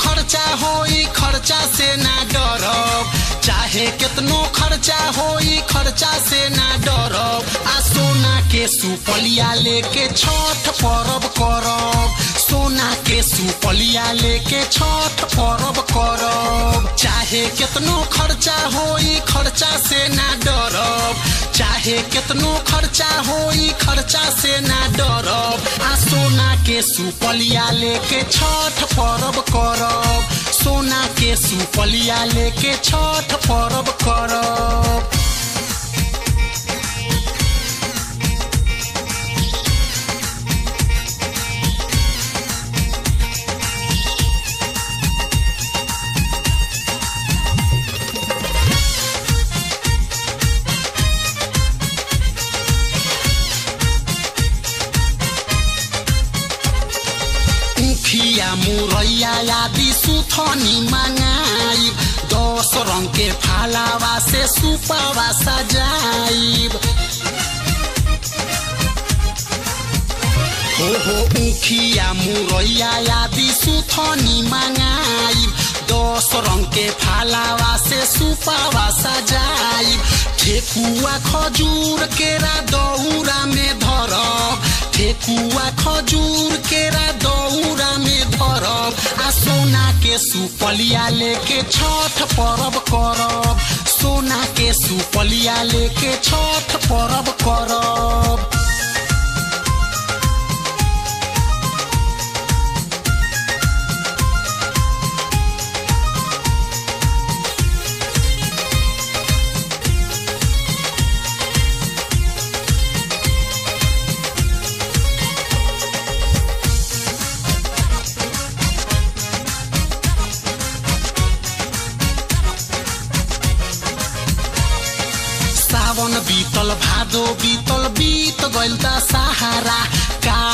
खर्चा होई खर्चा से ना डरब चाहे कितनो खर्चा होई खर्चा से ना डरब आ सोना के सुपलिया लेके छठ परब करब सोना के सुपलिया लेके छठ परब करब चाहे कितनो खर्चा होई खर्चा से ना डरब चाहे कितनो खर्चा होई खर्चा से ना डरब आ सोना के सुपलिया लेके छठ परब करब सोना के सुपलिया लेके छठ परब करब उखिया मुरैया आदि सुथनी मंगाइब दस रंग के फालावा से सुपावा सजाइब हो हो उखिया मुरैया आदि सुथनी मंगाइब दस रंग के फालावा से सुपावा सजाइब ठेकुआ खजूर केरा दौरा में धरब ठेकुआ खजूर केरा दौरा में धरब आ सोना के सुपलिया लेके छठ परब करब सोना के सुपलिया लेके छठ परब करब सावन बीतल भादो बीतल बीत गइल त सहारा का